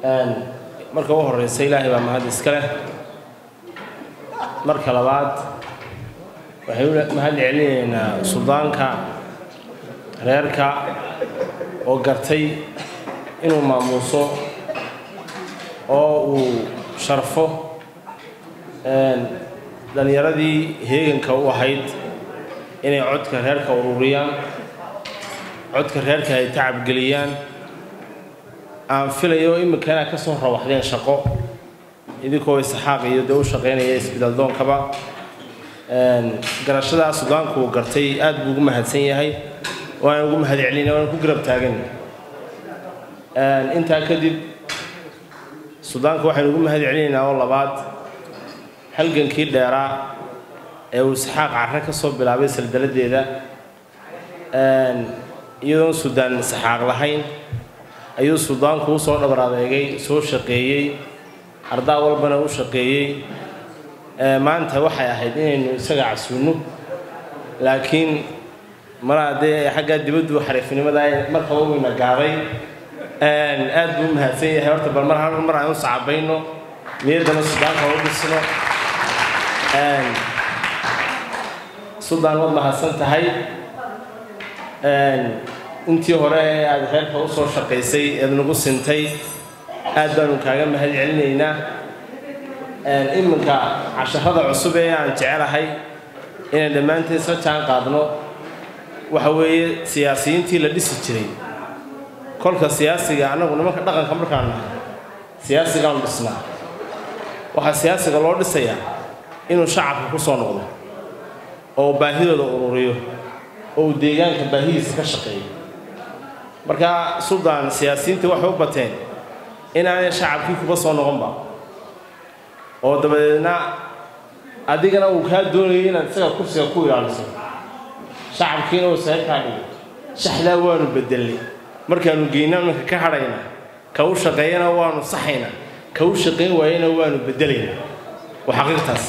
marka u horeysa ilaahay baa mahad iska leh marka labaad waxay mahad celinaynaa suldaanka reerka oo gartay inuu maamuuso oo uu sharfo dhallinyaradii heeganka u ahayd inay codka reerka ururiyaan codka reerka ay tacabgeliyaan aan filayo imika inaad ka soo rawaxdeen shaqo idinkoo isxaaq iyo dee u shaqaynaya isbidaldoonkaba garashadaa sudaanku uu gartay aad buu ugu mahadsan yahay waana ugu mahad celinaya waana ku garab taagan intaa kadib sudaanka waxaynu ugu mahad celinaynaa oo labaad halgankii dheeraa ee uu isxaaq carre ka soo bilaabay saldaladeeda iyadoon sudaan isxaaq lahayn ayuu sudaanku usoo dhabar adeegay soo shaqeeyey ardaa walbana u shaqeeyey maanta waxay ahayd inaynu isaga casuunno laakiin malaa dee xaggaa dibaddu xariifnimada markaba weyna gaaday aad buu u mahadsan yahay horta bal mar hal mar aan u sacabayno niyaddana sudaanka u dhisno sudaan waad mahadsan tahay intii hore ee aada reerka usoo shaqaysay eed nagu sintay aad baanu kaaga mahad celinaynaa iminka casharada cusub ee aan jecelahay inaan dhammaanteen isla jaan qaadno waxa weeye siyaasiyiintii la dhisi jiray kolka siyaasiga annagu nimanka dhaqanka markaan nahay siyaasigaanu dhisnaa waxaa siyaasiga loo dhisayaa inuu shacabka ku soo noqdo oo baahidooda ururiyo oo uu deegaanka baahidiisa ka shaqeeyo markaa suldaan siyaasiyiinta waxay u bateen inaanay shacabkii kuba soo noqonba oo dabadeedna adigana uu kaa doonayay inaad isaga kursiga ku ilaaliso shacabkiina uu saga kaa dhigo shaxdaa waanu bedelnay markaanu geyna iminka ka hadhaynaa ka u shaqeeyana waanu saxaynaa ka u shaqayn waayana waanu bedelaynaa waa xaqiiqtaas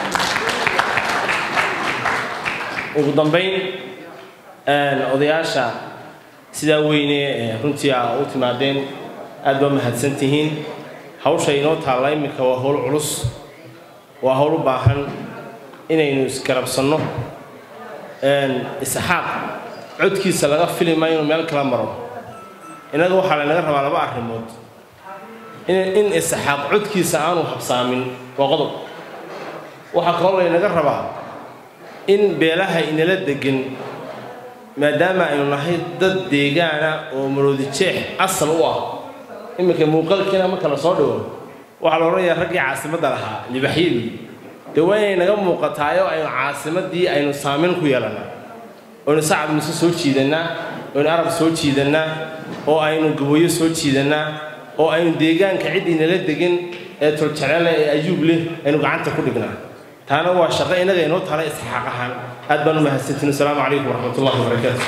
ugu dambayn odayaasha sidaa weyne ee runtii a u timaadeen aad baa mahadsan tihiin hawsha inoo taalla iminka waa howl culus waa howl u baahan inaynu isgarabsanno isxaaq codkiisa laga fili maayo inuu meel kala maro innaga waxaa laynaga rabaa laba arrimood in isxaaq codkiisa aanu habsaamin waa qodob waxaa kaloo laynaga rabaa in beelaha inala degan maadaama aynu nahay dad deegaana oo maroodi jeex asal u ah iminka muuqaalkiina marka la soo dhigo waxaa la odhanayaa raggii caasimadda lahaa libaxyadii dee waa inay naga muuqataayo aynu caasimaddii aynu saamayn ku yeelannaa oynu sacab mise soo jiidannaa oynu arab soo jiidannaa oo aynu gaboyo soo jiidannaa oo aynu deegaanka ciddii nala degan ee toljaceele ee ayuub leh aynu gacanta ku dhignaa taana waa shaqo innaga inoo tala isxaaq ahaan aad baan u mahadsantiin asalaamu calaykum waraxmat ullahi wabarakaatu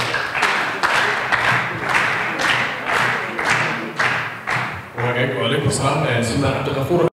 وعليكم السلام سيدنا عبد الغفور